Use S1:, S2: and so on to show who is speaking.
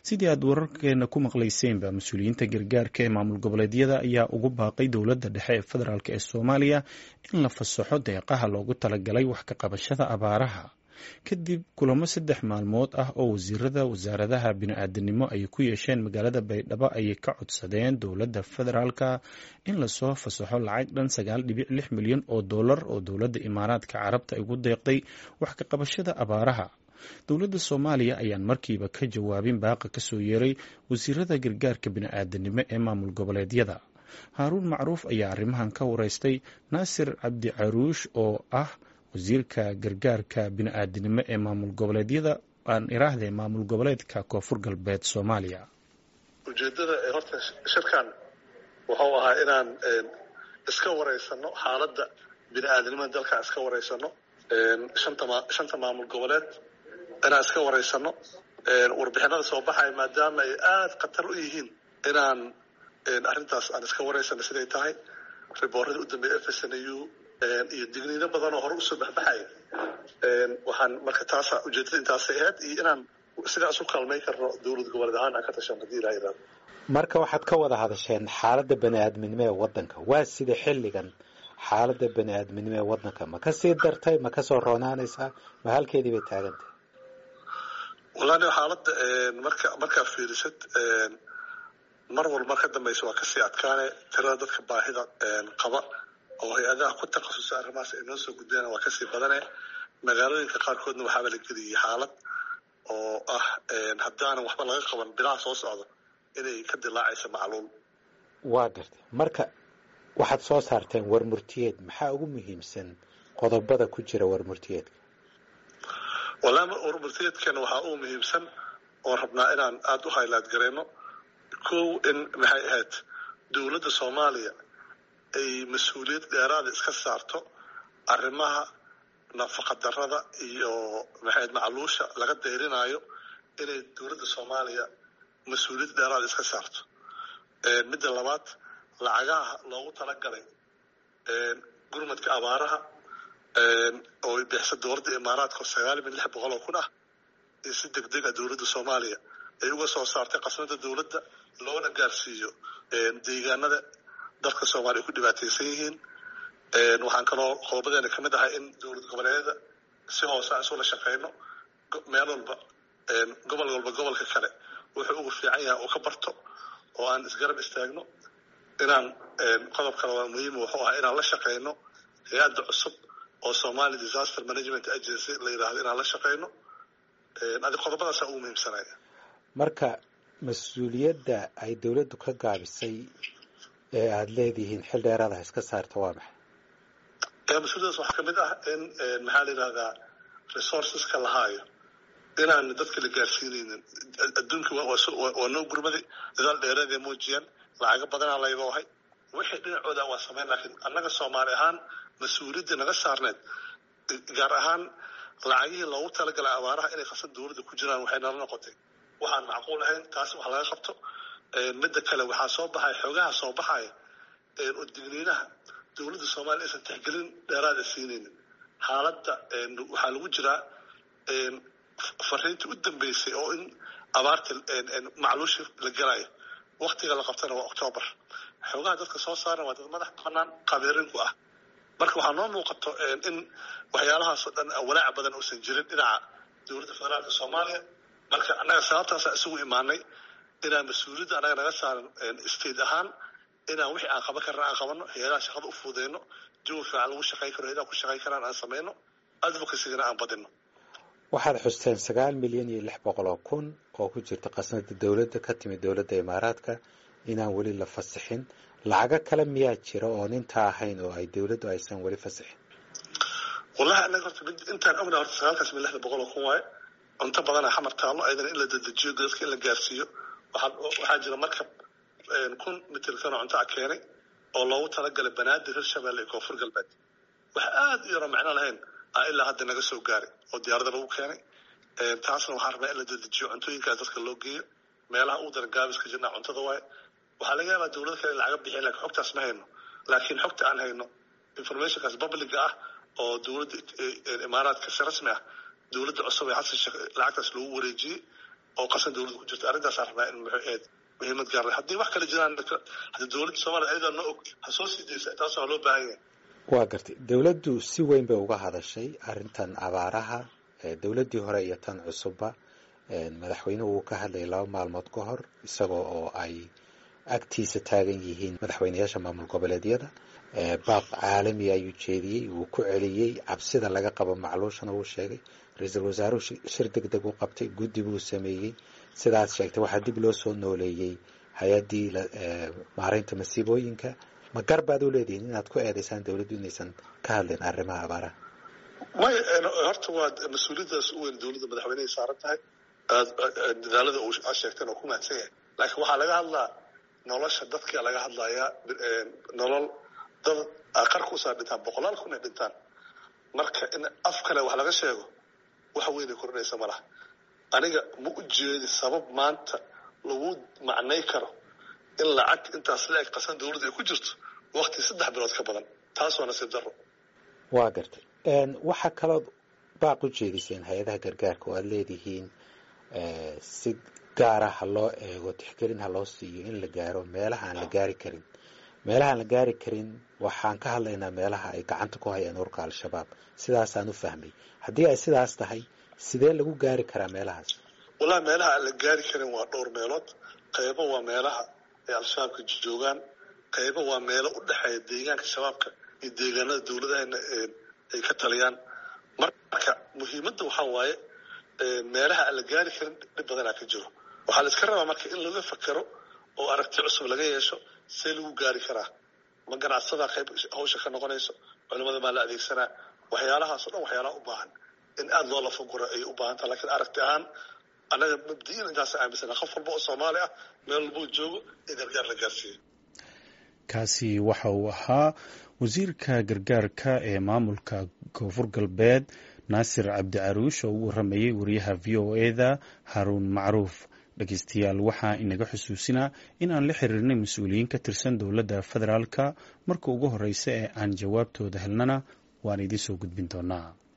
S1: sidii aad wararkeena ku maqlayseenba mas-uuliyiinta gargaarka ee maamul goboleedyada ayaa ugu baaqay dowladda dhexe ee federaalk ee soomaaliya in la fasaxo deeqaha loogu talagalay wax ka qabashada abaaraha kadib kulamo saddex maalmood ah oo wasiirada wasaaradaha bini-aadanimo ay ku yeesheen magaalada baydhabo ayay ka codsadeen dowladda federaalka in lasoo fasaxo lacag dhan sagaal dhibic lix milyan oo dollar oo dowladda imaaraadka carabta ay ugu deeqday wax ka qabashada abaaraha dowladda soomaaliya ayaan markiiba ka jawaabin baaqa kasoo yeeray wasiirada gargaarka bini-aadanimo ee maamul goboleedyada haaruun macruuf ayaa arrimahan ka wareystay naasir cabdi caruush oo ah wasiirka gargaarka bini-aadanimo ee maamul goboleedyada aan iraahdee maamul goboleedka koonfur galbeed soomaaliya
S2: ujeedada ee horta shirkan wuxuu ahaa inaan iska wareysano xaaladda bini-aadanimada dalkan iska wareysano shanta maamul goboleed inaan iska wareysano warbixinada soo baxaya maadaama ay aada khatar u yihiin inaan arrintaas aan iska wareysano siday tahay riboorada u dambeeya f s n u iyo digniino badan oo hore usoo baxbaxaya waxaan marka taasa ujeedada intaasay ahayd iyo inaan sidaas u kaalmayn karno dowlad goboleed ahaan aan ka tashan hadii ilaha yidhahdo
S3: marka waxaad ka wada hadasheen xaaladda bani-aadminimo ee waddanka waa sida xilligan xaaladda bani-aadminimo ee waddanka ma ka sii dartay ma kasoo roonaanaysaa ma halkeedii bay taagantahay
S2: wallahi xaaladda marka markaa fiirisad mar walba ka dambaysa waa kasii adkaane tirada dadka baahida qaba oo hay-adaha ku takhasusa arrimahaas ay noo soo gudbeen waa kasii badane magaalooyinka qaarkoodna waxaaba la geliyay xaalad oo ah haddaanan waxba laga qaban bilaha soo socda inay ka dilaacaysa macluul
S3: waa gartay marka waxaad soo saarteen warmurtiyeed maxaa ugu muhiimsan qodobada ku jira warmurtiyeedka
S2: wallahi warmurtiyeedkana waxaa ugu muhiimsan oo rabnaa inaan aada u haylaad gareyno kow in maxay ahayd dowladda soomaaliya ay mas-uuliyad dheeraada iska saarto arrimaha nafaqa darada iyo maxayd macluusha laga dayrinaayo inay dowladda soomaaliya mas-uuliyad dheeraada iska saarto midda labaad lacagaha loogu talagalay gurmadka abaaraha oo bixisa dowladda imaaraadka sagaal min lix boqol oo kun ah iyo si deg deg a dowladda soomaaliya ay uga soo saartay qasnada dowladda loona gaarsiiyo deegaanada dalka soomaaliya ku dhibaataysan yihiin waxaan kaloo qodobadeena kamid ahay in dowlad goboleedyada si hoose aan isula shaqeyno meel walba gobol walba gobolka kale wuxuu ugu fiican yahay oo ka barto oo aan isgarab istaagno inaan qodob kale waa muhiim wuxuu ahaa inaan la shaqeyno hay-adda cusub oo somali disaster management agency la yidhahdo inaan la shaqeyno adi qodobadaasa ugu muhiimsanaya
S3: marka mas-uuliyadda ay dowladdu ka gaabisay ee aada leedihiin xil dheeraadaha iska saarta waa maxay
S2: mas-uuliyadaas waxaa kamid ah in maxaa la yidhahdaa resourceska la haayo inaan dadka la gaarsiinaynin adduunka waa noo gurmaday dadaal dheereeday muujiyeen lacago badanaa laydoohay wixii dhinacooda waa sameyn laakiin annaga soomaali ahaan mas-uuliyadda naga saarneed gaar ahaan lacagihii loogu talagalay abaaraha inay khasad dowladda ku jiraan waxay nala noqotay waxaan macquul ahayn taas wax laga qabto midda kale waxaa soo baxaya xoogaha soo baxaya oo digniinaha dowladda soomaaliya aysan tixgelin dheeraada siinaynin xaaladda waxaa lagu jiraa fariintii u dambeysay oo in abaarta macluushi la gelayo waktiga la qabtana waa octoobar xoogaha dadka soo saaran waa dad madax banaan qabiirinku ah marka waxaa noo muuqato in waxyaalahaasoo dhan walaaca badan uusan jirin dhinaca dowladda federaalka soomaaliya marka annaga sababtaasa isugu imaanay inaan mas-uuliyadda annaga naga saaran state ahaan inaan wixii aan qaban karna aan qabano hay-adaha shaqada u fudeyno jawi fiican lagu shaqayn karo hay-adaha ku shaqayn karaan aan sameyno advocacygana aan badino
S3: waxaad xusteen sagaal milyan iyo lix boqol oo kun oo ku jirta qasnada dowladda ka timid dowladda imaaraadka inaan weli la fasixin lacago kale miyaa jira oon intaa ahayn oo ay dowladdu aysan weli fasixin
S2: wallahi anaga horta intaan ogna horta sagaalkaas mil lixda boqol oo kun waaye cunto badana xamar taallo ayadana in la dedejiyo dadka in la gaarsiiyo waxaa jira markab kun mitirkan oo cunto a keenay oo loogu talagalay banaadir hirshabelle iyo koonfur galbeed wax aada u yaro macno lahayn a ilaa hadda naga soo gaaray oo diyaarada lagu keenay taasna waxaan rabaa in la dedejiyo cuntooyinkaas dadka loo geeyo meelaha uu daran gaabiska jirnaa cuntada waaye waxaa laga yaabaa dowlada kale in lacaga bixiya lakin xogtaas ma hayno laakiin xogta aan hayno informationkaas publica ah oo dowladda imaaraadka si rasmi ah dowladda cusub ee xasan sheekh lacagtaas loogu wareejiyey oo qasan dowladda ku jirta arrintaas aan rabnaa in muxuu ahayd muhiimad gaar leh haddii wax kale jiraan haddii dowladda soomaaliya ayadaa noo og ha soo sii daysa taas waa loo baahan yahay
S3: waa gartay dowladdu si weyn bay uga hadashay arrintan abaaraha dowladdii hore iyo tan cusubba madaxweynuhu wuu ka hadlayay laba maalmood ka hor isagoo oo ay agtiisa taagan yihiin madaxweyneyaasha maamul goboleedyada baaq caalami ayuu jeediyey wuu ku celiyey cabsida laga qabo macluushana wuu sheegay ra-iisul wasaaruhu shir deg deg u qabtay guddi buu sameeyey sidaad sheegtay waxaa dib loo soo nooleeyey hay-addii maareynta masiibooyinka ma gar baad u leedihiin inaad ku eedaysaan dowladdu inaysan ka hadlin arrimaha abaaraha
S2: may horta waa mas-uuliyaddaas u weyn dowladda madaxweynehay saaran tahay dadaalada uu sheegteen oo ku mahadsan yahay laakiin waxaa laga hadlaa nolosha dadka laga hadlayaa nolol dad qarka usaa dhintaan boqolaal kun ay dhintaan marka in af kale wax laga sheego wax weynay kordhinaysa ma laha aniga ma u jeedi sabab maanta lagu macnay karo in lacag intaas la eg qasan dowladda ay ku jirto wakti saddex bilood ka badan taas waa nasiib darro
S3: waa gartay waxaa kalood baaq u jeediseen hay-adaha gargaarka oo aada leedihiin si gaara ha loo eego tixgelin ha loo siiyo in la gaaro meelaha aan la gaari karin meelaha aan la gaari karin waxaan ka hadlaynaa meelaha ay gacanta ku hayaan urka al-shabaab sidaasaan u fahmay haddii ay sidaas tahay sidee lagu gaari karaa meelahaas
S2: wallahi meelaha aan la gaari karin waa dhowr meelood qaybo waa meelaha ay al-shabaabka joogaan qaybo waa meelo u dhexeeya deegaanka shabaabka iyo deegaanada dowladahana ay ka taliyaan marka muhiimadda waxaa waaye meelaha aan la gaari karin dhib badanaa ka jiro waxaa la iska rabaa marka in laga fakero oo aragti cusub laga yeesho see lagu gaari karaa ma ganacsadaa qayb hawsha ka noqonayso culimada maa la adeegsanaa waxyaalahaasoo dhan waxyaalaha u baahan in aada loo lafaguro ayay u baahan taha lakiin aragti ahaan annaga mabdi'in intaas aaminsana qof walba oo soomaali ah meel walbuu joogo in gargaar la gaarsiiyo
S1: kaasi waxa uu ahaa wasiirka gargaarka ee maamulka koonfur galbeed naasir cabdi caruush oo u waramayey wariyaha v o eda haruun macruuf dhegeystayaal waxaa inaga xusuusinaa in aan la xiriirnay mas-uuliyiin ka tirsan dowladda federaalka marka ugu horeysa ee aan jawaabtooda helnana waan idiin soo gudbin doonaa